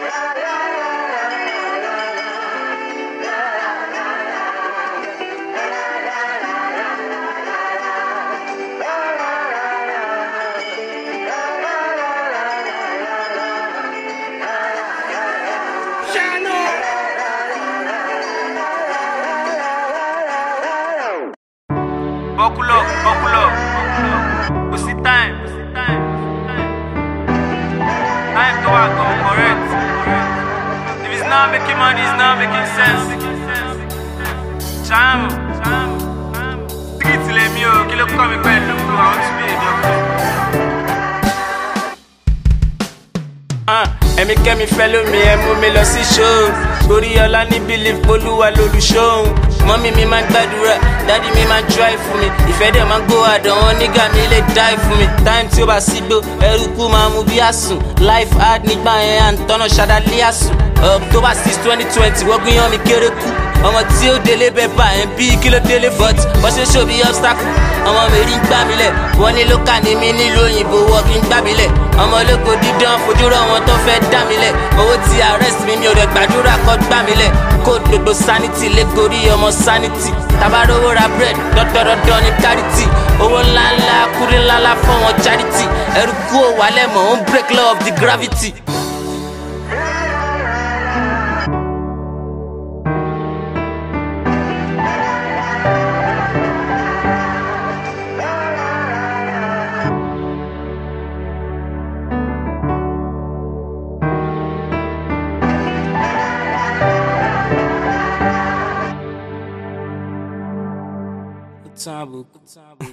Buckle up, buckle up. What's the time? Time to work on correct. If it's not making money, it's not making sense. Cham, street lèmi o, kí ló kọ́ mi pẹ̀lú àwọn tí mi èdè ọkọ. ẹ̀mí kẹ́mi fẹ́ lómi ẹ̀ mú mi lọ sí ṣóò torí ọlá ní bílíf olúwa lolùṣóhùn mọ́mí mi máa ń gbàdúrà dádì mi máa ń try fún mi ìfẹ́ dẹ̀ máa ń gbó àdán wọn nígà mi lè die fún mi time tí ó bá sí gbó ẹrú kú máa mú bí àsùn life hard nígbà yẹn à ń tọ́nà ṣadálé àsùn october six twenty twenty wọ́n gbìyàn mi kéré kú ọmọ tí ó délé bẹ́ẹ̀ bá ẹ̀ bí kí ló délé but bọ́ ṣe ṣòbí obstacle ọmọ mi rí ń gbà mí lẹ̀ wọ́n ní lókà ní mi nílùú òyìnbó wọ́n kí ń gbà mí lẹ̀ ọmọ ológo dídán fojú rọ wọn tó fẹ́ dá mi lẹ̀ owó ti arrest mi mi ò rẹ̀ gbàdúrà kọ́ gbà mí lẹ̀ kó gbogbo sanity lẹ́gọ̀rí ọmọ sanity tabarowó ra bread dọ́dọ́dọ́dọ́ ní charity owó ńláńlá kúrí ńláńlá fún wọn charity ẹrú kú ò wálẹ̀ mọ̀ ó ń break law of the gravity. Kutabo, kutabo.